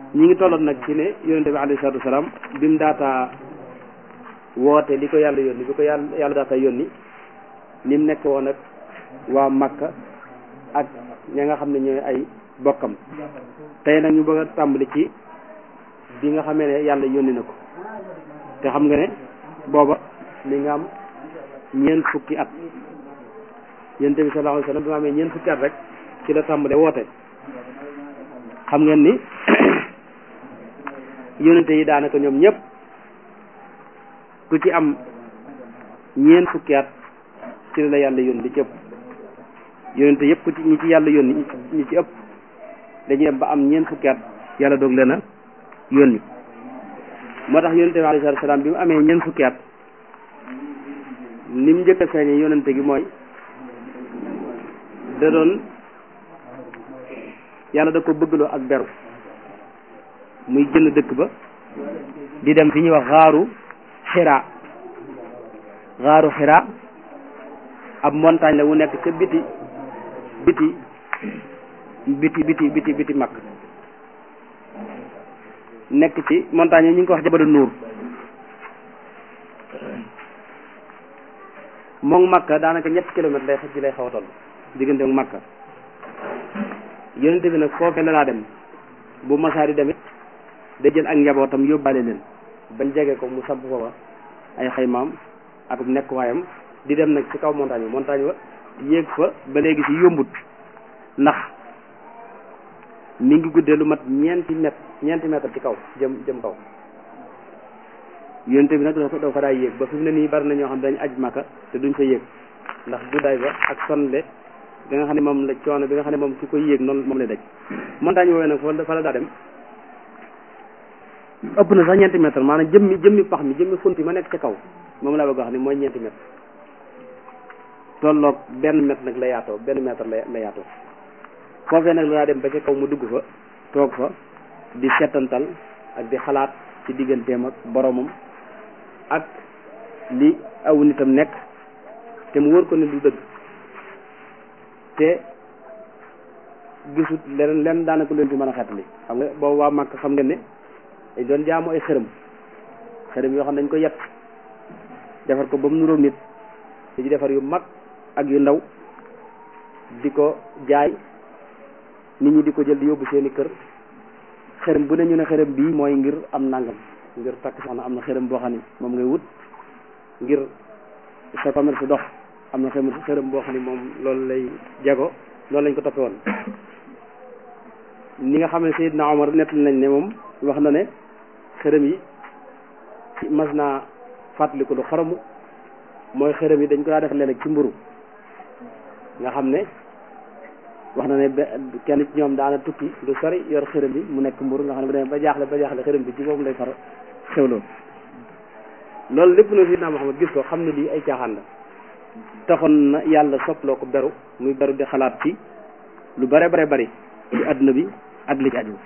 ñi ngi tolloon nag ci ne yonente bi alayhi salaatu wasalaam bi mu daataa woote li ko yàlla yónni bi ko yàlla yàlla daataa yónni ni mu nekk woon ak waa Makka ak ña nga xam ne ñooy ay bokkam tey nag ñu bëgg a tàmbali ci bi nga xamee ne yàlla yónni na ko te xam nga ne booba mi nga am ñeent fukki at yonente bi sallallahu alayhi wasallam bi nga amee ñeent fukki at rek ci la tàmbale woote xam ngeen ni yonente yi daanaka ñoom ñëpp ku ci am ñeent fukki at ci la yàlla yónni li ci ëpp yonente yëpp ku ci ñi ci yàlla yónni ñi ci ëpp dañuy dem ba am ñeent fukki at yàlla doog leen a yónni moo tax yonente bi alayhi salaatu salaam bi mu amee ñeent fukki at ni mu njëkk a feeñee yonente gi mooy da doon yàlla da ko bëggloo ak beru muy jënd dëkk ba di dem fi ñuy wax xaaru xiraa xaaru xiraa ab montagne la wu nekk ca biti biti biti biti biti biti makk nekk ci montagne yi ñu ngi ko wax jabalu nuur moom makka daanaka ñetti kilomètre lay ci lay xaw a toll diggante ak makka yonente bi nag foofee la laa dem bu masaari demit day jël ak njabootam yóbbaale leen bañ jege ko mu samp foofa ay xaymaam ak nekkuwaayam di dem nag ci kaw montagne bi montagne ba yéeg fa ba léegi ci yombut ndax mi ngi guddee lu mat ñeenti mètre ñeenti mètre ci kaw jëm jëm kaw yonente bi nag doo ko doo ko daa yéeg ba fi mu ne nii bari na ñoo xam dañ aj maka te duñ fa yéeg ndax guddaay ba ak sonle bi nga xam ne moom la coono bi nga xam ne moom ki koy yéeg noonu moom lay daj montagne woowee nag fa la daa dem ëpp na sax ñeenti mètre maanaam jëmmi jëmmi pax mi jëmmi funti ma nekk ca kaw moom laa bëgg wax ni mooy ñeenti mètre tolloog benn mètre nag la yaatoo benn mètre la la yaatoo foofee nag la daa dem ba ca kaw mu dugg fa toog fa di setantal ak di xalaat ci digganteem ak boromam ak li aw nitam nekk te mu wër ko ne du dëgg te gisut leneen lenn daanaka leen fi mën a xeetali xam nga boobu waa Màkk xam ngeen ne dañ doon jaamu ay xërëm xërëm yoo xam ne dañ ko yett defar ko ba mu nuróog nit di ci defar yu mag ak yu ndaw di ko jaay nit ñi di ko jël di yóbbu seeni kër xërëm bu ne ñu ne xërëm bii mooy ngir am nangam ngir takk soxna am na xërëm boo xam ne moom ngay wut ngir sa commerce dox am na xërëm xërëm boo xam ne moom loolu lay jago loolu lañ ko toppee woon ni nga xam ne Seydina Omar nett nañ ne moom wax na ne xërëm yi mas naa fàttaliku lu xaramu mooy xërëm yi dañ ko daa def léeg-léeg ci mburu nga xam ne wax na ne kenn ci ñoom daana tukki lu sori yor xërëm bi mu nekk mburu nga xam ne bu demee ba jaaxle ba jaaxle xërëm bi ci boobu lay far xewloo loolu lépp na Seydina Muhammad gis ko xam ne lii ay caaxaan la taxoon na yàlla sopploo ko beru muy beru di xalaat ci lu bare bare bari ci àdduna bi ak li ci aju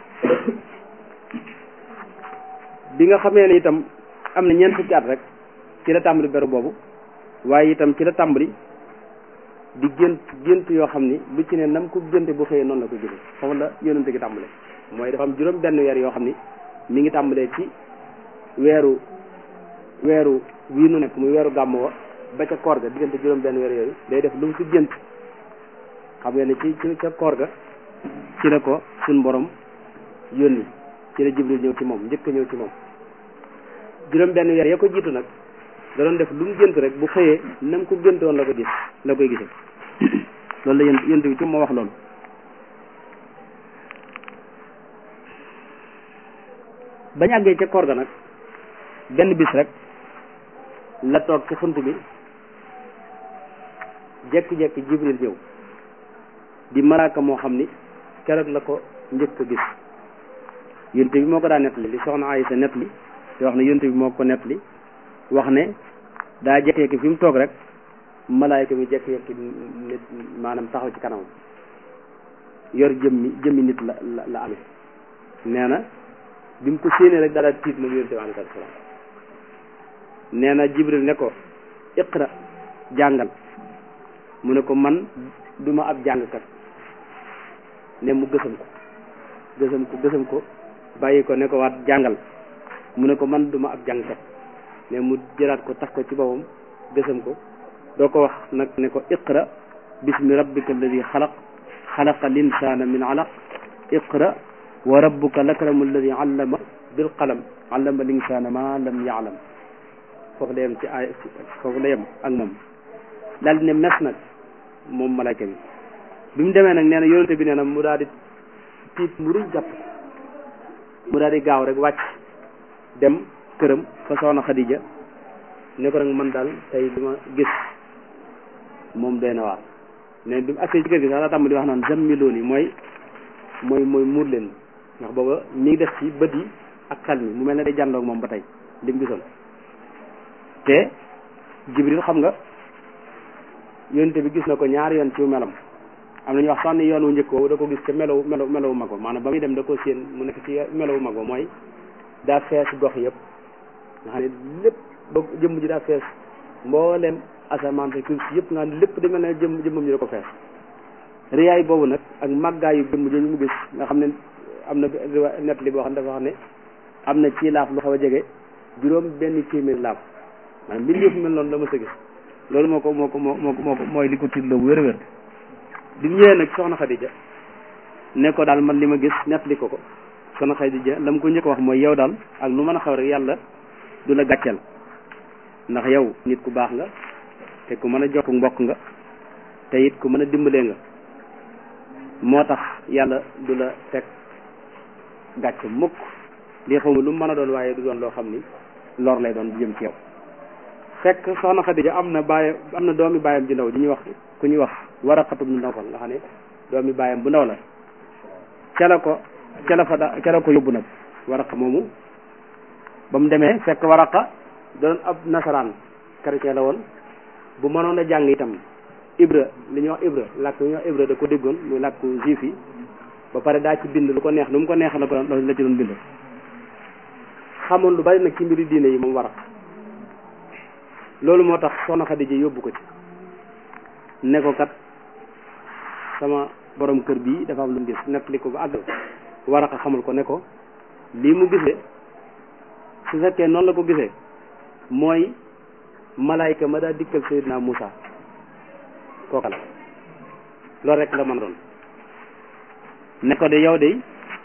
bi nga xamee ne itam am na ñeent fukki at rek ci la tàmbali beru boobu waaye itam ci la tàmbali di gént gént yoo xam ni lu ci ne nam ko génte bu xëyee noonu la ko jëlee foofu la yonente gi tàmbale mooy dafa am juróom benn weer yoo xam ni mi ngi tàmbalee ci weeru weeru wii nu nekk muy weeru gàmm wa ba ca koor ga diggante juróom benn weer yooyu day def lu mu ci gént xam nga ne ci ci ca koor ga ci la ko suñ borom yónni ci la jibril ñëw ci moom njëkk a ñëw ci moom juróom benn weer ya ko jiitu nag da doon def lu mu gént rek bu xëyee nam ko gént woon la ko gis la koy gisee loolu la yéen yént bi ci moo wax loolu bañ àggee ca koor ga nag benn bis rek la toog ci xunt bi jekki-jekki jibril ñëw di malaaka moo xam ni keroog la ko njëkk a gis yonte bi moo ko daa nettali li soxna Aysa nettali te wax ne yonte bi moo ko nettali wax ne daa jekki-jekki fi mu toog rek malaayka mi jekki-jekki nit maanaam taxaw ci kanam yor jëmmi jëmmi nit la la la amee nee na bi mu ko séenee rek daal tiit moom yonte bi alayhi salaam nee na jibril ne ko iqra jàngal mu ne ko man duma ab jàngkat ne mu gësam ko gësam ko gësam ko bàyyi ko ne ko waat jàngal mu ne ko man duma ab jàngkat ne mu jëlaat ko tax ko ci boppam gësam ko doo ko wax nag ne ko iqra bismi rabbika alladi xalaq xalaqa linsaana min alaq iqra wa rabbuka lakramu alladi allama bil qalam allama linsaana ma lam yaalam foofu la yem ci ay foofu la yem ak moom daal di ne mes nag moom malayka bi bi mu demee nag nee na yonente bi nee na mu daal di tiit mu rëy jàpp mu daal di gaaw rek wàcc dem këram fa soxna Xadija ne ko nag man daal tey li ma gis moom doy na waar ne bi mu agsee ci kër gi sax daa tàmm di wax naan zammiloon yi mooy mooy mooy muur leen ndax booba mi ngi def ci bët yi ak xel mi mu mel ne day jàndoog moom ba tey li mu gisoon te Jibril xam nga yonte bi gis na ko ñaari yoon ci melam am na ñu wax sax ni yoon wu njëkk woowu da ko gis ca melow melow melowu mag ba maanaam ba muy dem da ko séen mu nekk ci melowu mag ba mooy daa fees gox yëpp nga xam ne lépp ba jëmm ji daa fees mboolem asamaan te suuf si yëpp nga xam ne lépp da mel ne jëmm jëmmam ji da ko fees riyaay boobu nag ak màggaayu jëmm jooju mu gis nga xam ne am na net li boo xam ne dafa xam ne am na ci laaf lu xaw a jege juróom benn téeméer laaf maanaam mbir yëpp mel noonu la ma sa gis loolu moo ko moo ko moo moo ko mooy li ko tiitloo bu wér-wér bi mu ñëwee nag soxna Xadija ne ko daal man li ma gis net li ko ko soxna Xadija la mu ko njëkk wax mooy yow daal ak lu mën a xaw rek yàlla du la gàcceel ndax yow nit ku baax nga te ku mën a jokk mbokk nga te it ku mën a dimbalee nga moo tax yàlla du la teg gàcce mukk lii xaw ma lu mën a doon waaye du doon loo xam ni lor lay doon jëm ci yow fekk soxna Xadija am na bàyyi am na doomi bàyyam ji ndaw ji ñuy wax ku ñuy wax Waraqatu bu Nawfal nga xam ne doomi bàyyam bu ndaw la ca la ko ca la fa da ca la ko yóbbu nag Waraqa moomu ba mu demee fekk Waraqa doon ab nasaraan chrétien la woon bu mënoon a jàng itam Ibra li ñuy wax Ibra làkk li ñuy wax Ibra da ko déggoon muy làkku juif yi ba pare daa ci bind lu ko neex nu mu ko neex la ko la ci doon bind xamoon lu bari nag ci mbiri diine yi moom Waraqa loolu moo tax soxna Xadija yóbbu ko ci ne ko kat sama borom kër bii dafa am lu mu gis nekk li ko ba àggal Waraqa xamul ko ne ko lii mu gisee su fekkee noonu la ko gisee mooy malaayka ma daa dikkal Seydina Moussa kooka la loolu rek la mën a doon ne ko de yow de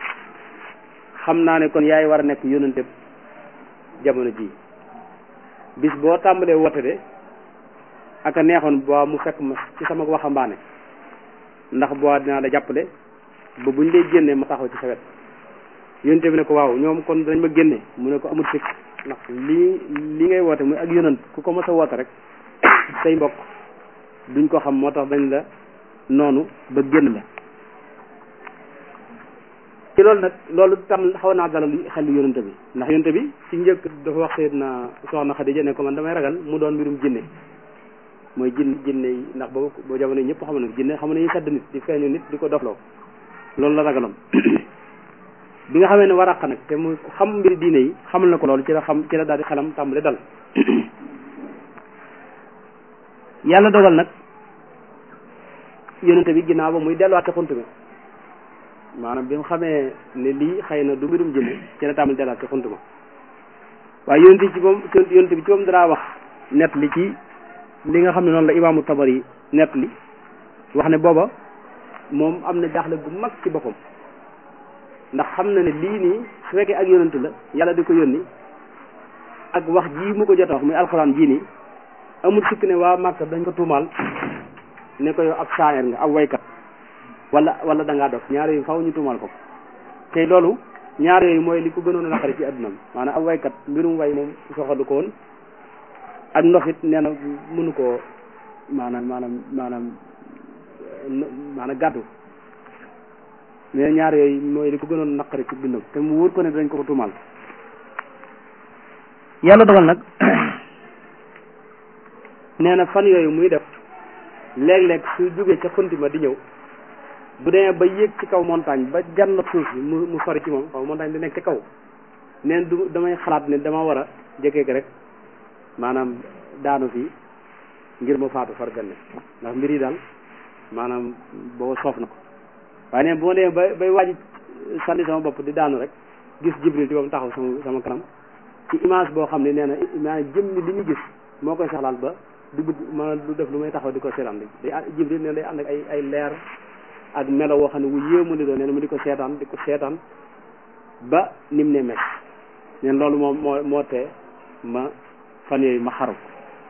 xam naa ne kon yaay war a nekk yónnante jamono jii bis boo tàmbalee woote de ak a neexoon boo mu fekk ma ci sama waxambaane ndax boo dinaa la jàppale ba buñ lay génnee ma taxaw ci sa wet yónnte bi ne ko waaw ñoom kon dañ ma génne mu ne ko amul sikk ndax lii li ngay woote muy ak yonant ku ko mos a woote rek say mbokk duñ ko xam moo tax dañ la noonu ba génn la ci loolu nag loolu tam xaw naa dalal xel yonante bi ndax yonante bi ci njëkk dafa wax Seydina soxna Xadija ne ko man damay ragal mu doon mbirum jinne mooy jin jinne yi ndax boobu boo jamono ñëpp xam na jinne xam nañu sedd nit di feeñu nit di ko dofloo loolu la ragaloon bi nga xamee ne Waraqa nag te mu xam mbiri diine yi xamal na ko loolu ci la xam ci la daal di xelam tàmbale dal yàlla dogal nag yonente bi ginnaaw ba muy delluwaat ca xunt mi maanaam bi mu xamee ne lii xëy na du mbirum jinne ci la tàmbale delluwaat ca xunt ma waaye yonente ci moom yonente bi ci moom dara wax net li ci li nga xam ne noonu la imaamu Tabari net li wax ne booba moom am na jaaxle gu mag ci boppam ndax xam na ne lii nii su fekkee ak yonent la yàlla di ko yónni ak wax jii mu ko jot a wax muy alxuraan jii nii amul sikk ne waa Màkka dañ ko tuumaal ne ko yow ab saayir nga ab waykat wala wala da ngaa dof ñaar yooyu faw ñu tuumaal ko tey loolu ñaar yooyu mooy li ko gënoon a naqari ci addunam maanaam ab waykat mbirum way moom soxalu ko woon ak ndox it nee na mënu koo maanaam maanaam maanaam maanaam gàddu mais ñaar yooyu mooy li ko gënoon naqari ci dundam te mu wóor ko ne dañ ko ko tuumaal yàlla dogal nag nee na fan yooyu muy def léeg-léeg su jógee ca xunti ma di ñëw bu demee ba yéeg ci kaw montagne ba jànn suuf si mu mu sori ci moom xaw montagne di nekk ci kaw neen du damay xalaat ne dama war a jëkkee rek maanaam daanu fii ngir ma faatu far ganne ndax mbir yi daal maanaam boo soof na ko waaye neen bu ma demee ba bay waaj sànni sama bopp di daanu rek gis jibril ci boobu taxaw sama sama kanam ci image boo xam ne nee na maanaam jëm ni li ñu gis moo koy saxlaal ba du bëgg ma du def lu may taxaw di ko seetaan day jibril nee na day ànd ak ay ay leer ak melo woo xam ne wu yéemu li doon nee na mu di ko seetaan di ko seetaan ba nim ne mes neen loolu moom moo moo tee ma fan yooyu ma xaru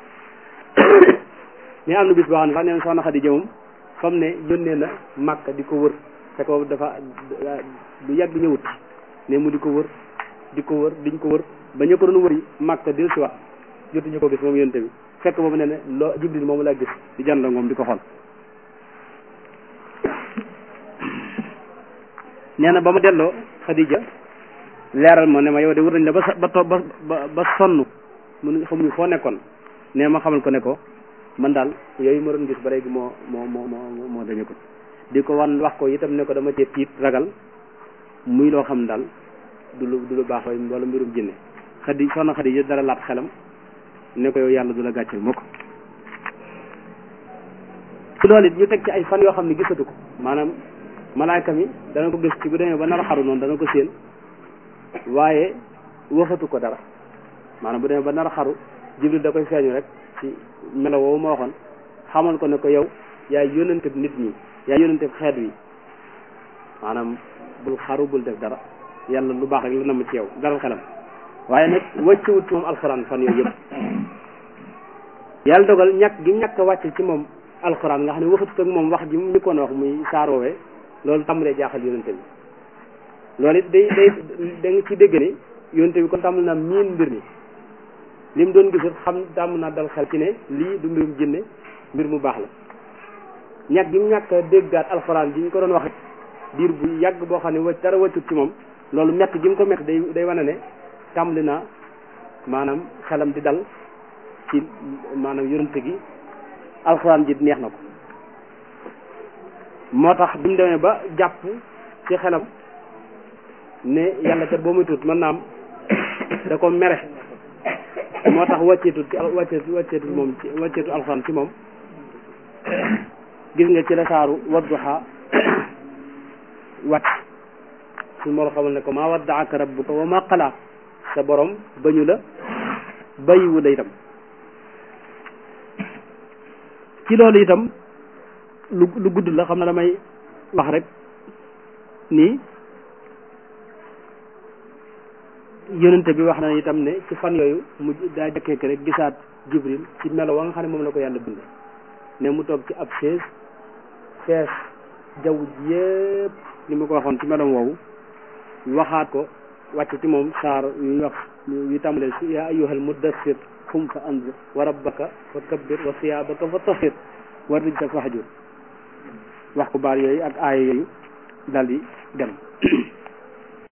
mais am na bis boo xam ne sax neen soxna Xadi jëmam fam ne yónnee na Màkka di ko wër fekk boobu dafa du yàgg ñëwut ne mu di ko wër di ko wër diñ ko wër ba ñu ko doon wëri Màkka del si waat jotuñu ko gis moom yónte bi fekk boobu ne ne loo Jibril moomu laa gis di jànd moom di ko xool nee na ba ma delloo Xadija leeral ma ne ma yow de wër nañ la ba sa ba to ba ba sonn mun xamuñu foo nekkoon nee ma xamal ko ne ko man daal yooyu ma doon gis ba léegi moo moo moo moo moo dañu ko di ko wan wax ko itam ne ko dama cee tiit ragal muy loo xam daal du lu du lu baax wala mbirum jinne xadi soxna xadi yi dara laat xelam ne ko yow yàlla du la gàcceel moo ko ci loolu it ñu teg ci ay fan yoo xam ne gisatu ko maanaam malaayka mi dana ko gis ci bu demee ba nar a xaru noonu dana ko séen waaye waxatu ko dara maanaam bu demee ba nar a xaru jibril da koy feeñu rek ci melo woowu ma waxoon xamal ko ne ko yow yaay yónnante nit ñi yaay yónnante xeet wi maanaam bul xaru bul def dara yàlla lu baax rek la namm ci yow dalal xelam waaye nag wàccewut ci moom alxuraan fan yooyu yëpp yàlla dogal ñàkk gi ñàkk a wàcce ci moom alxuraan nga xam ne waxatut ak moom wax ji mu ñu koon wax muy saaroowee loolu tàmbalee jaaxal yónnante bi loolu it day day da nga ci dégg ne yónnante bi kon tàmbali naa miin mbir mi li mu doon gisut xam tàmm naa dal xel ci ne lii du mbirum jinne mbir mu baax la ñàkk gi mu ñàkk a déggaat alxuraan ji ñu ko doon wax diir bu yàgg boo xam ne wacc dara wàccut ci moom loolu mett gi mu ko mett day day wane ne tàmbali naa maanaam xelam di dal ci maanaam yonante gi alxuraan ji neex na ko moo tax bi mu demee ba jàpp ci xelam ne yàlla kat boo muy tuut mën naa am da ko mere moo tax wàcceetut ci wàcceetu wàcceetut moom ci wàcceetu alxuraan ci moom gis nga ci la saaru wadduha wàcc su moo xamal ne ko maa waddaaka rabbuka wa ma qala sa borom bañu la bayiwu la itam ci loolu itam lu lu gudd la xam na damay wax rek nii yonente bi wax na itam ne ci fan yooyu mu daa jëkkee rek gisaat jibril ci melo wa nga xam ne moom la ko yàlla bind ne mu toog ci ab chaise fees jaww ji yëpp ni ma ko waxoon ci melom woowu waxaat ko wàcc ci moom saar yu wax yu tàmbalee si yaa ayyuhal muddassir xum fa anzir wa rabbaka fa kabbir wa siyaabaka fa tahir wa rijsa fahjur wax ko baar yooyu ak aaya yooyu dal di dem